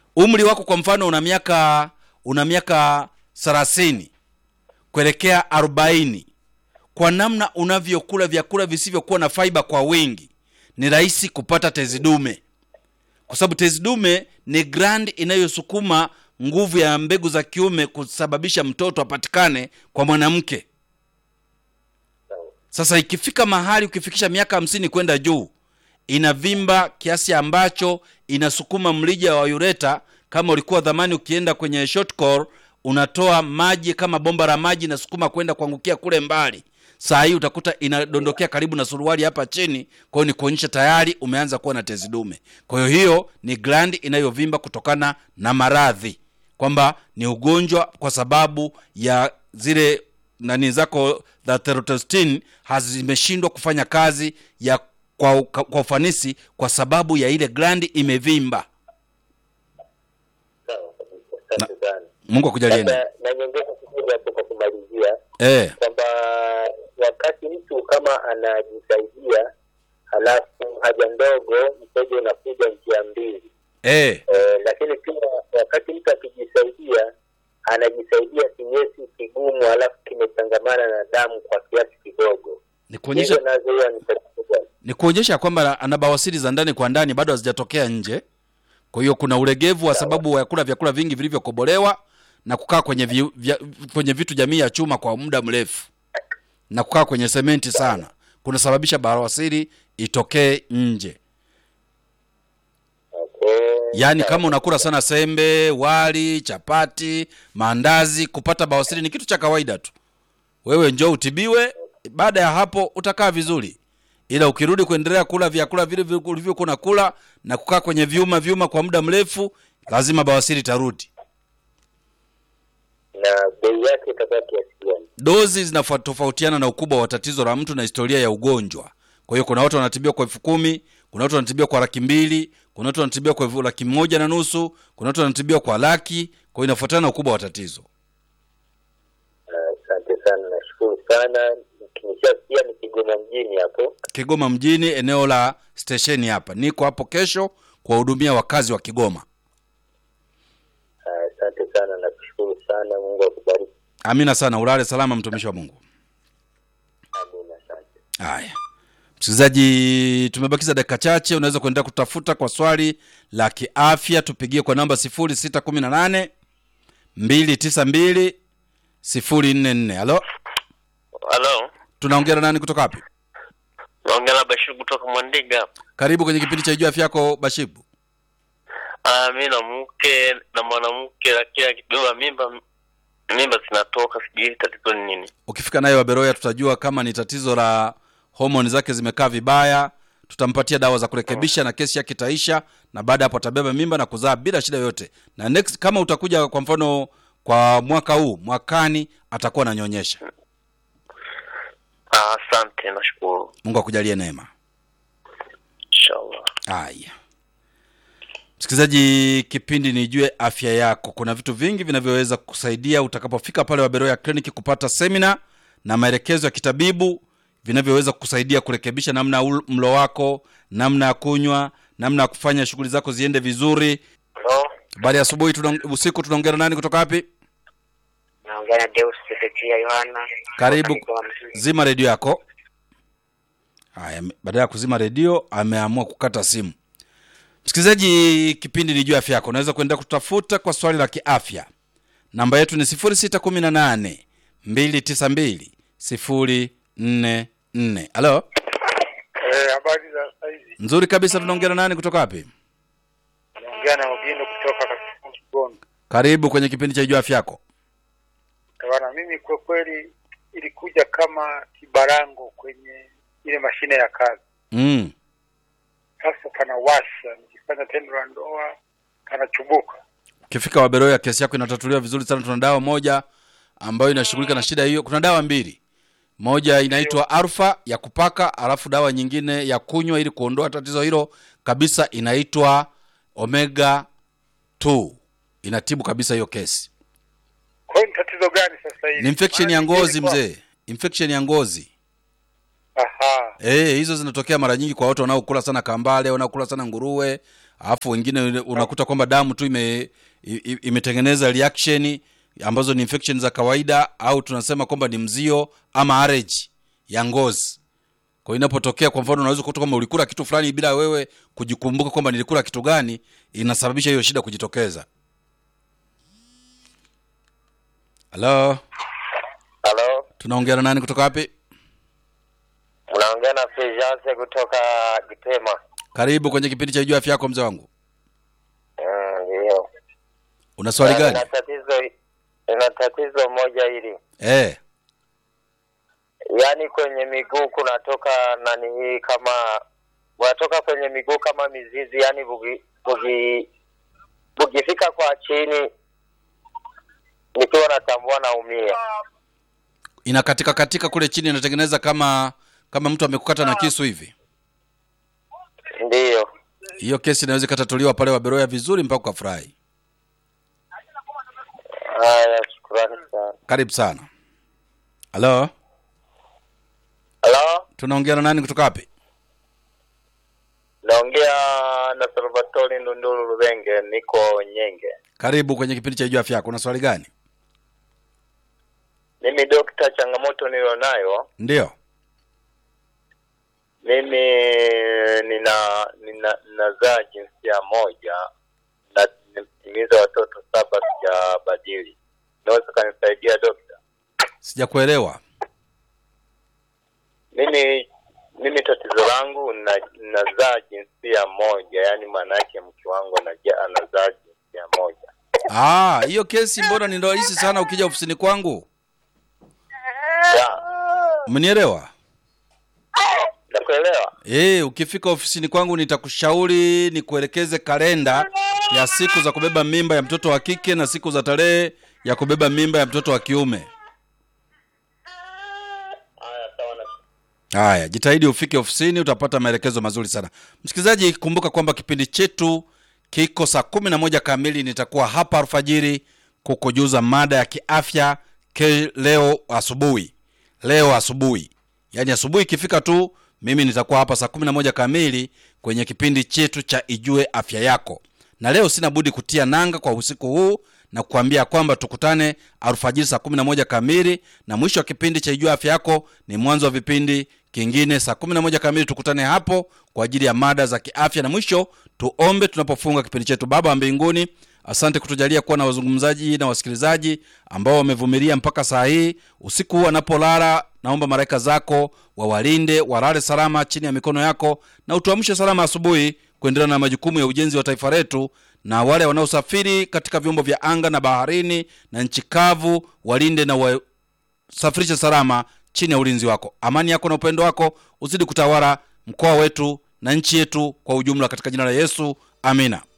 umri wako kwa mfano una miaka una miaka thelathini kuelekea arobaini kwa namna unavyokula vyakula visivyokuwa na faiba kwa wingi ni rahisi kupata tezi dume kwa sababu tezi dume ni grand inayosukuma nguvu ya mbegu za kiume kusababisha mtoto apatikane kwa mwanamke sasa ikifika mahali ukifikisha miaka hamsini kwenda juu inavimba kiasi ambacho inasukuma mlija wa ureta kama ulikuwa dhamani ukienda kwenye short core unatoa maji kama bomba la maji inasukuma kwenda kuangukia kule mbali saa hii utakuta inadondokea karibu na suruali hapa chini kwa hiyo ni kuonyesha tayari umeanza kuwa na tezi dume kwa hiyo hiyo ni glandi inayovimba kutokana na maradhi kwamba ni ugonjwa kwa sababu ya zile nani zako za testosterone hazimeshindwa kufanya kazi ya kwa, kwa ufanisi kwa sababu ya ile glandi imevimba sawa kabisa asante sana mungu akujalie Sasa, na nyongeza kidogo hapo kwa kumalizia eh, kwamba wakati mtu kama anajisaidia halafu haja ndogo mkojo unakuja njia mbili eh, eh, lakini pia wakati mtu akijisaidia anajisaidia kinyesi kigumu halafu kimechangamana na damu kwa kiasi kidogo ni kuonyesha hizo nazo huwa ni tatizo gani? ni kuonyesha kwamba ana bawasiri za ndani kwa ndani bado hazijatokea nje kwa hiyo kuna ulegevu wa sababu ya kula vyakula vingi vilivyokobolewa na kukaa kwenye vi, vya, kwenye vitu jamii ya chuma kwa muda mrefu na kukaa kwenye sementi sana kunasababisha bawasiri itokee nje okay. yaani kama unakula sana sembe wali chapati maandazi kupata bawasiri ni kitu cha kawaida tu wewe njoo utibiwe baada ya hapo utakaa vizuri ila ukirudi kuendelea kula vyakula vile vile ulivyokuwa unakula na kukaa kwenye vyuma vyuma kwa muda mrefu lazima bawasiri tarudi na bei yake itakuwa kiasi gani dozi zinatofautiana na ukubwa wa tatizo la mtu na historia ya ugonjwa kwa hiyo kuna watu wanatibiwa kwa elfu kumi kuna watu wanatibiwa kwa laki mbili kuna watu wanatibiwa kwa elfu laki moja na nusu kuna watu wanatibiwa kwa laki kwa hiyo inafuatana na ukubwa wa tatizo Ah, asante sana nashukuru sana nishasikia ni kigoma mjini hapo kigoma mjini eneo la stesheni hapa niko hapo kesho kuwahudumia wakazi wa kigoma Ah, asante sana nakushukuru sana mungu akubariki amina sana ulale salama mtumishi wa mungu amina asante haya msikilizaji tumebakiza dakika chache unaweza kuendelea kutafuta kwa swali la kiafya tupigie kwa namba 618 292 044 halo halo tunaongea na nani kutoka wapi naongea na Bashir kutoka Mwandiga. karibu kwenye kipindi cha juu afya yako bashibu Ah, mi na mke na mwanamke, lakini akibeba mimba mimba zinatoka, sijui tatizo ni nini. ukifika naye waberoya tutajua kama ni tatizo la homoni zake zimekaa vibaya tutampatia dawa za kurekebisha na kesi yake itaisha na baada ya hapo atabeba mimba na kuzaa bila shida yoyote na next kama utakuja kwa mfano kwa mwaka huu mwakani atakuwa ananyonyesha Ah, asante, nashukuru, mungu akujalie neema inshallah. haya msikilizaji kipindi nijue afya yako kuna vitu vingi vinavyoweza kusaidia utakapofika pale waberoya kliniki kupata semina na maelekezo ya kitabibu vinavyoweza kusaidia kurekebisha namna ya ul- mlo wako namna ya kunywa namna ya kufanya shughuli zako ziende vizuri Halo, baada ya asubuhi tuna, usiku tunaongea na nani kutoka wapi naongea na Deus Sedekia Yohana. karibu Kutoka Mtwara. zima redio yako haya baada ya kuzima redio ameamua kukata simu msikilizaji kipindi ni juu ya afya yako unaweza kuendelea kutafuta kwa swali la kiafya namba yetu ni 618 292 044 halo Eh, habari za saizi. nzuri kabisa tunaongea na nani kutoka wapi Naongea na Ogindo kutoka katika Kigondo. karibu kwenye kipindi cha juu ya afya yako Bwana, mimi kwa kweli ilikuja kama kibarango kwenye ile mashine ya kazi. mm. Sasa panawasha, nikifanya tendo la ndoa kanachubuka. ukifika waberoya kesi yako inatatuliwa vizuri sana tuna dawa moja ambayo inashughulika na shida hiyo kuna dawa mbili moja inaitwa arfa ya kupaka alafu dawa nyingine ya kunywa ili kuondoa tatizo hilo kabisa inaitwa omega 2 inatibu kabisa hiyo kesi Kwa hiyo ni tatizo gani sasa hivi? ni infection ya Maana ngozi ilikuwa- mzee infection ya ngozi Aha. Eh, hizo zinatokea mara nyingi kwa watu wanaokula sana kambale wanaokula sana nguruwe alafu wengine unakuta kwamba damu tu ime, i- i- imetengeneza reaction ambazo ni infection za kawaida au tunasema kwamba ni mzio ama allergy ya ngozi kwa hiyo inapotokea kwa mfano unaweza kukuta kwamba ulikula kitu fulani bila wewe kujikumbuka kwamba nilikula kitu gani inasababisha hiyo shida kujitokeza halo halo tunaongea na nani kutoka wapi unaongea na Fulgence kutoka Gitema. karibu kwenye kipindi cha juu afya yako mzee wangu Mm, Ndio. una swali Na gani Nina tatizo nina tatizo moja hili, eh yaani kwenye miguu kunatoka nani hii kama unatoka kwenye miguu kama mizizi, yaani bugi bugi bugifika kwa chini, nikiwa natambua naumia. inakatika katika kule chini inatengeneza kama kama mtu amekukata na kisu hivi Ndiyo. hiyo kesi inaweza ikatatuliwa pale waberoya vizuri mpaka ukafurahi Haya, shukrani sana. karibu sana halo Halo, tunaongea na nani kutoka wapi naongea na Salvatore Ndunduru Rubenge, niko Nyenge. karibu kwenye kipindi cha juu afya yako una swali gani Mimi dokta, changamoto nilionayo ndio mimi nina nina ninazaa jinsia moja na nimetimiza watoto saba sijabadili. Unaweza kanisaidia dokta? sijakuelewa Mimi mimi tatizo langu na nazaa jinsia moja, yaani maana yake mke wangu anaja- anazaa jinsia moja. Ah, hiyo kesi mbona ni rahisi sana ukija ofisini kwangu Ya, umenielewa nakuelewa. Eh, ukifika ofisini kwangu nitakushauri nikuelekeze kalenda ya siku za kubeba mimba ya mtoto wa kike na siku za tarehe ya kubeba mimba ya mtoto wa kiume Haya, sawa na haya jitahidi ufike ofisini utapata maelekezo mazuri sana msikilizaji kumbuka kwamba kipindi chetu kiko saa kumi na moja kamili nitakuwa hapa alfajiri kukujuza mada ya kiafya ke leo asubuhi leo asubuhi yaani asubuhi ikifika tu mimi nitakuwa hapa saa kumi na moja kamili kwenye kipindi chetu cha ijue afya yako na leo sina budi kutia nanga kwa usiku huu na kukwambia kwamba tukutane alfajiri saa kumi na moja kamili na mwisho wa kipindi cha ijua afya yako ni mwanzo wa vipindi kingine saa kumi na moja kamili tukutane hapo kwa ajili ya mada za kiafya na mwisho tuombe tunapofunga kipindi chetu baba wa mbinguni asante kutujalia kuwa na wazungumzaji na wasikilizaji ambao wamevumilia mpaka saa hii usiku huu wanapolala naomba malaika zako wawalinde walale salama chini ya mikono yako na utuamshe salama asubuhi kuendelea na majukumu ya ujenzi wa taifa letu na wale wanaosafiri katika vyombo vya anga na baharini na nchi kavu walinde na wasafirishe salama chini ya ulinzi wako amani yako na upendo wako uzidi kutawala mkoa wetu na nchi yetu kwa ujumla katika jina la yesu amina